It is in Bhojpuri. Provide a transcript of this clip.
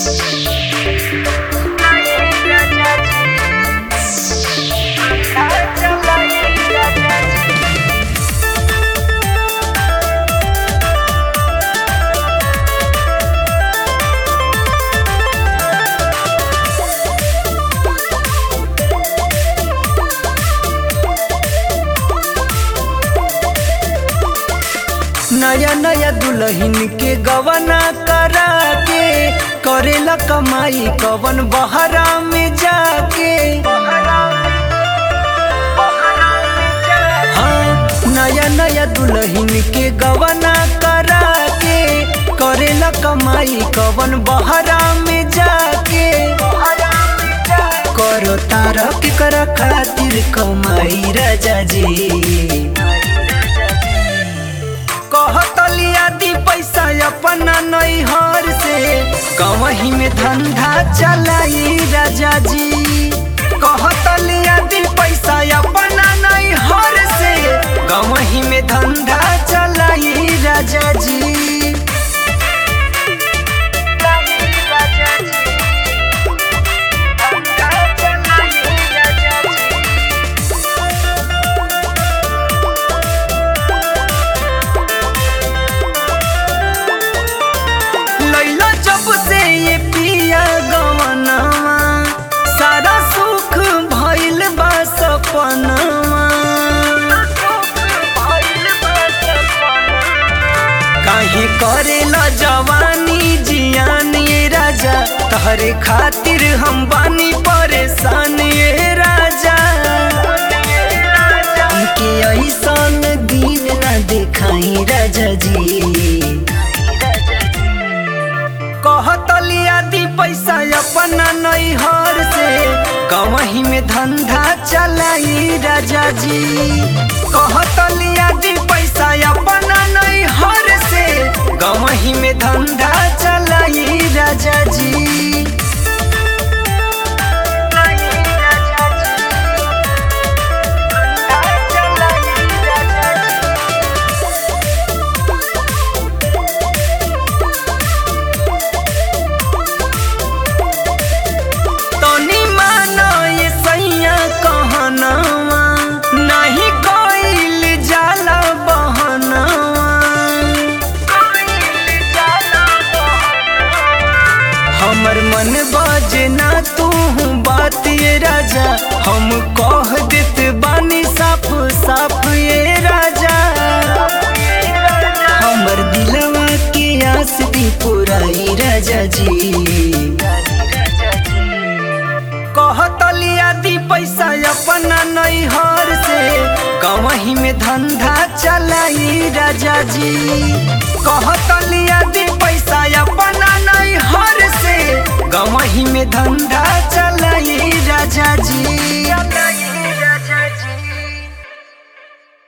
नया नया दुल्हन के गवना करा के करेला कमाई कवन बहरा में जाके हाँ नया नया दुल्हन के गवना करा के करेला कमाई कवन बहरा में जाके करो तारा के करा खातिर कमाई राजा जी कहतलिया दी पैसा अपना नैहर से कवही में धंधा चलाई राजा जी कहतलिया दी पैसा अपना नैहर से कवही में धंधा चलाई राजा जी लैला जब से ये पिया गवनवा सारा सुख भइल बा सपनवा काहे करेला जवानी जियान ये राजा तहरे खातिर हम बानी परेशान ये राजा हमके ऐसन दिन ना देखाई राजा जी कहतलिया दी पैसा अपना नैहर से कवही में धंधा चलाई राजा जी कहतलिया दी पैसा अपना नैहर से गवही में धंधा चलाई राजा जी तनी मानो ये सैया कहनवा नहीं कोइल जाला बहनवा हमर मन बजना तू बात ये राजा हम कह देत बानी साफ साफ ये राजा हमर दिलवा के आस दी पुराई राजा जी कहतलिया दी पैसा अपना नैहर से कवही में धंधा चलाई राजा जी कहतलिया दी पैसा अपना नैहर से गवही में धंधा चलाई राजा जी